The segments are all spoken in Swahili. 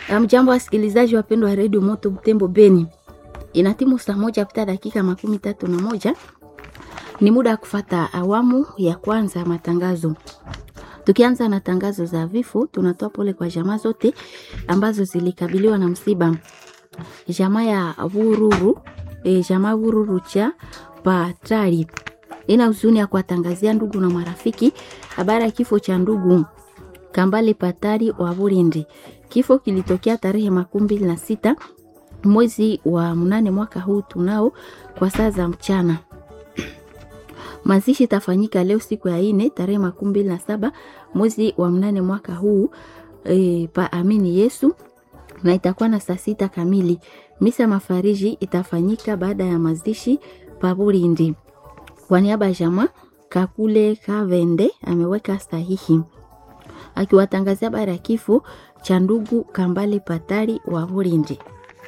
Mjambo wasikilizaji wapendwa wa redio Moto Butembo Beni, inatimu saa moja pita dakika makumi tatu na moja ni muda wa kufata awamu ya kwanza ya matangazo. Tukianza na tangazo za vifo, tunatoa pole kwa jamaa zote ambazo zilikabiliwa na msiba. Jamaa ya Vururu e, jamaa Vururu cha Patari ina huzuni ya kuwatangazia ndugu na marafiki habari ya kifo cha ndugu Kambale Patari wa Burindi. Kifo kilitokea tarehe makumi mbili na sita mwezi wa mnane mwaka huu tunao kwa saa za mchana. Mazishi itafanyika leo siku ya ine tarehe makumi mbili na saba mwezi wa mnane mwaka huu e, pa Amini Yesu na itakuwa na saa sita kamili. Misa mafariji itafanyika baada ya mazishi pa Burindi. Kwa niaba ya jamaa Kakule Kavende ameweka sahihi akiwatangazia habari ya kifo cha ndugu Kambale Patari wa Burindi.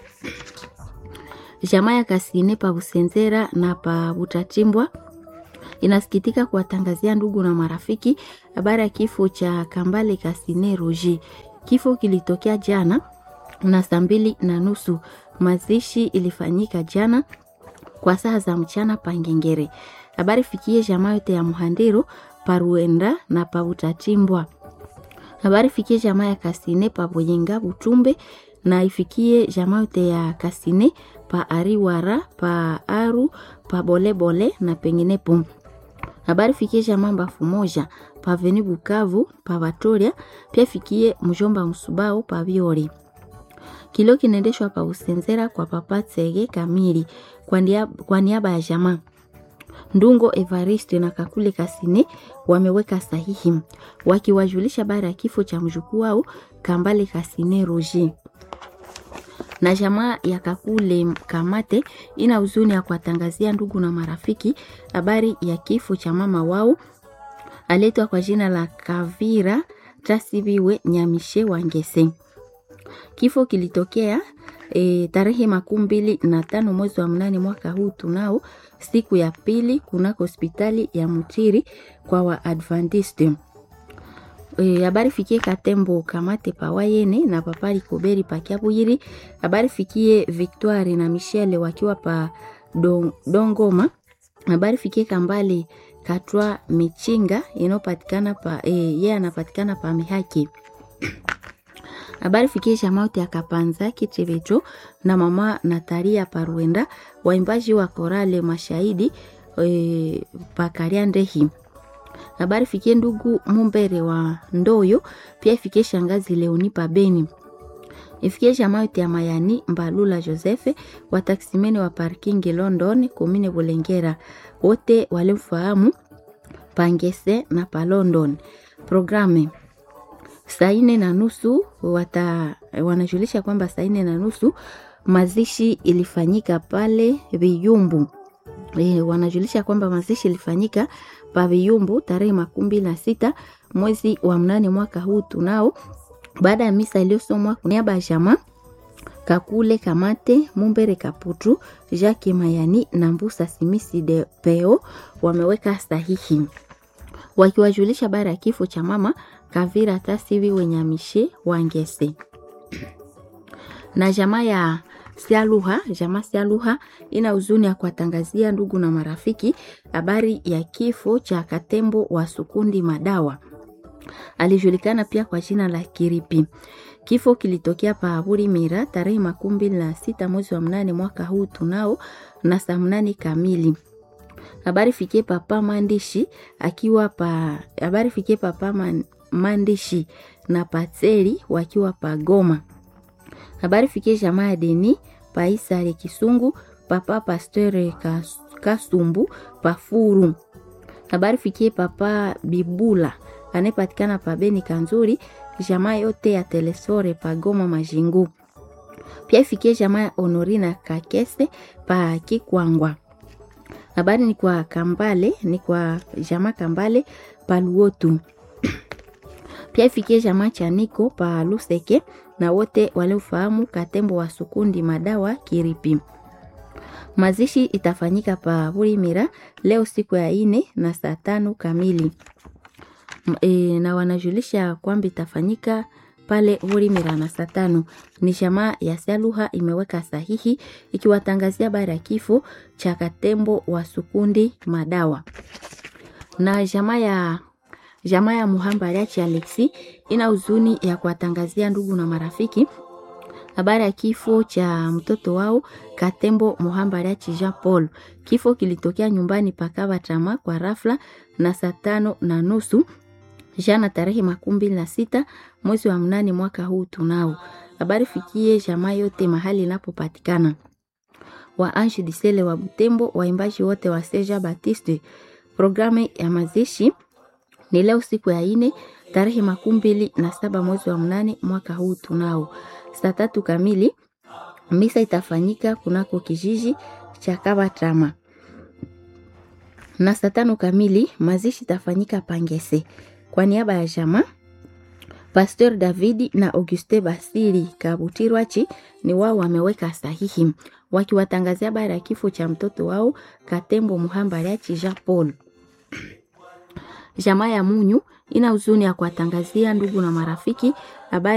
Jamaa ya Kasine pa Busenzera na pa Butatimbwa inasikitika kuwatangazia ndugu na marafiki habari ya kifo cha Kambale Kasine Roji. Kifo kilitokea jana na saa mbili na nusu. Mazishi ilifanyika jana kwa saa za mchana Pangengere. Habari fikie jamaa yote ya Muhandiro Paruenda na pa Butatimbwa. Habari fikie jamaa ya Kasine pa Boyenga Butumbe na ifikie jamaa yote ya Kasine pa Ariwara pa Aru pa Bolebole na penginepo. Habari fikie jamaa Mbafu moja pa Veni Bukavu pa Vatoria, pia fikie mjomba Msubao pa Biori. Kilo kinaendeshwa pa Usenzera kwa papa Tsege Kamili kwa niaba, kwa niaba ya jamaa Ndungo Evariste na Kakule Kasine wameweka sahihi wakiwajulisha habari ya kifo cha mjukuu wao Kambale Kasine Roger. Na jamaa ya Kakule Kamate ina huzuni ya kuwatangazia ndugu na marafiki habari ya kifo cha mama wao aletwa kwa jina la Kavira Tasibiwe Nyamishe Wangese. Kifo kilitokea e, tarehe makumi mbili na tano mwezi wa mnane mwaka huu tunao siku ya pili kunako hospitali ya Mutiri kwa Waadventiste. Habari e, fikie Katembo Kamate Pawayene na Papali Koberi Pakiabuyiri. Habari fikie Victoire na Michelle wakiwa pa don, Dongoma. Habari fikie Kambale Katwa Michinga inayopatikana pa e, yeye anapatikana pa Mihaki habari fikie jamauti ya Kapanza Kitevecho na mama Natalia Paruenda, waimbaji wa korale mashahidi e, pakaria ndehi. Habari fikie ndugu Mumbere wa Ndoyo, pia ifikie shangazi Leoni Pabeni, ifikie jamauti ya Mayani Mbalula Josefe wa taksimeni wa parking London komine Bulengera, wote walimfahamu Pangese na pa London. Programe saa nne na nusu wata wanajulisha kwamba saa nne na nusu mazishi ilifanyika pale Viyumbu. E, wanajulisha kwamba mazishi ilifanyika pa Viyumbu tarehe makumi mbili na sita mwezi wa mnane mwaka huu tunao, baada ya misa iliyosomwa kwa niaba ya jamaa Kakule Kamate Mumbere Kaputu Jacques Mayani na Mbusa Simisi de Peo wameweka sahihi wakiwajulisha habari ya kifo cha mama Kavira Tasivi Wenyamishe Wangese na jamaa ya Sialuha. Jamaa Sialuha ina huzuni ya kuwatangazia ndugu na marafiki habari ya kifo cha Katembo wa Sukundi Madawa, alijulikana pia kwa jina la Kiripi. Kifo kilitokea pa Buri Mira tarehe makumi mbili na sita mwezi wa mnane mwaka huu tunao na saa mnane kamili habari fikie papa maandishi akiwa pa habari fikie papa man, maandishi na patseri wakiwa pa Goma. Habari fikie jamaa ya Deni paisare Kisungu papa pasteur kas, Kasumbu pafuru. Habari fikie papa Bibula anayepatikana pa Beni Kanzuri, jamaa yote ya Telesore pa Goma Majingu. Pia ifikie jamaa ya Honorina Kakese pa Kikwangwa habari ni kwa Kambale, ni kwa jamaa Kambale Paluotu. Pia ifikie jamaa Chaniko pa Luseke na wote waliofahamu Katembo wa Sukundi Madawa Kiripi. Mazishi itafanyika pa Burimira leo siku ya ine na saa tano kamili. E, na wanajulisha kwamba itafanyika pale Vorimera na saa tano. Ni jamaa ya Saluha imeweka sahihi ikiwatangazia habari ya kifo cha Katembo wa Sukundi Madawa na jamaa ya jamaa ya Muhambariachi Alexi ina huzuni ya kuwatangazia ndugu na marafiki habari ya kifo cha mtoto wao Katembo Muhambariachi Jean Paul. Kifo kilitokea nyumbani pakava tama kwa rafla na saa tano na nusu jana tarehe makumi mbili na sita mwezi wa mnane mwaka huu tunao. Habari fikie jamaa yote mahali inapopatikana wa Ange Disele wa Butembo, waimbaji wote wa Seja Baptiste. Programu ya mazishi ni leo siku ya ine tarehe makumi mbili na saba mwezi wa mnane mwaka huu tunao. Saa tatu kamili misa itafanyika kunako kijiji cha Kabatrama na saa tano kamili mazishi itafanyika Pangese. Kwa niaba ya jamaa Pasteur Davidi na Auguste Basiri Kabutirwachi ni wao wameweka sahihi wakiwatangazia habari ya kifo cha mtoto wao Katembo Muhambariachi Jean Paul. Jamaa ya Munyu ina huzuni ya kuwatangazia ndugu na marafiki habari